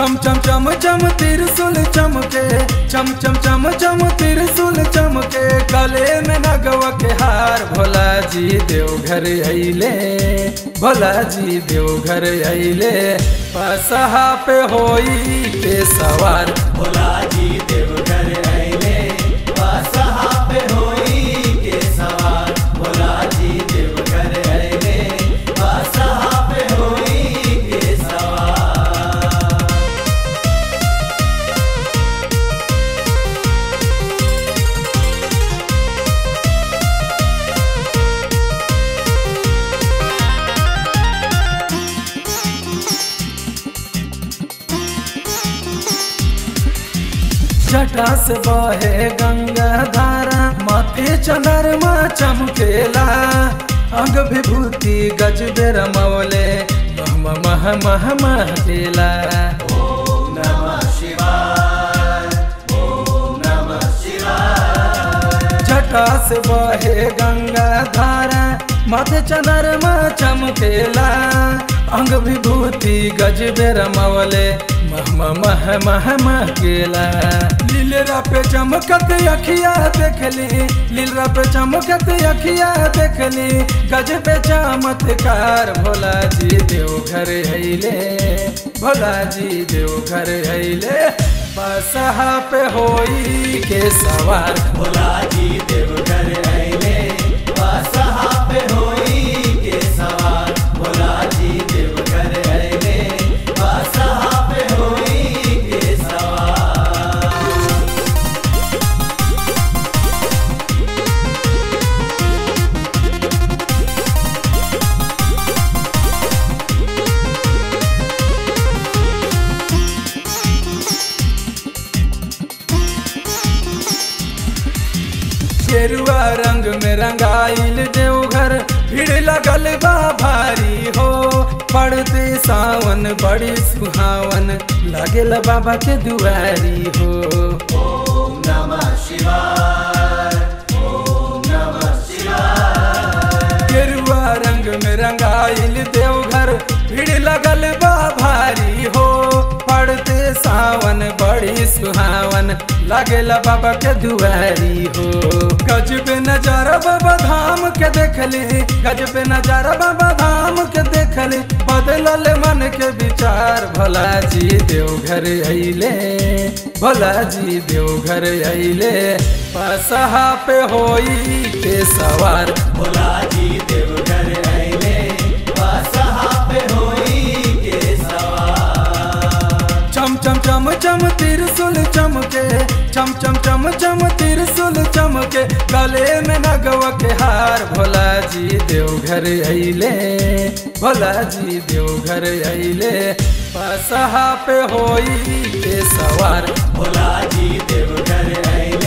चम चम चम चम तिरसुल चमके चम चम चम चम तिरसुल चमके गले में नगवा के हार भोला जी देवघर अइले भोला जी देवघर अइले पसहा पे होई के सवार भोला जी देवघर अइले बसहा पे होई के सवार भोला जी देवघर अइले बसहा पे होई के सवार जटा से बहे गंगा धारा माथे चंद्रमा चमकेला अंग विभूति गज रमौले मह मह मह महकेला ओम नमः शिवाय ओम नमः शिवाय जटा से बहे गंगा धारा माथे चंद्रमा चमकेला अंग विभूति गज रमौले मह मह मह मह महकेला लीलरा पे चमकत अखिया देखली लीलरा पे चमकत अखिया देखली गज पे चमत्कार भोला जी देवघर अइले भोला जी देवघर अइले बसहा पे होई के सवार भोला जी देवघर अइले बसहा पे होई के सवार भोला जी देवघर अइले बसहा पे होई के सवार गेरुआ रंग में रंगाइल देवघर भीड़ लगल बा भारी हो पड़ते सावन बड़ी सुहावन लगेल बाबा के दुआरी हो ओम नमः शिवाय ओम नमः शिवाय गेरुआ रंग में रंगाइल देवघर भीड़ लगल बा भारी हो पड़ते सावन बड़ी सुहावन लगेला बाबा के दुआरी हो गजब नजारा बाबा धाम के देखली गजब नजारा बाबा धाम के देखली बदलल मन के विचार भोला जी देवघर अइले भोला जी देवघर अइले पसहा पे होई के सवार भोला जी देवघर अइले बसहा पे होई के सवार चम चम चम चम तिरसुल चमके चम चम चम चम तिरसुल चमके गले में नगवा के हार भोला जी देवघर अइले भोला जी देवघर अइले पसहा पे होई के सवार भोला जी देवघर अइले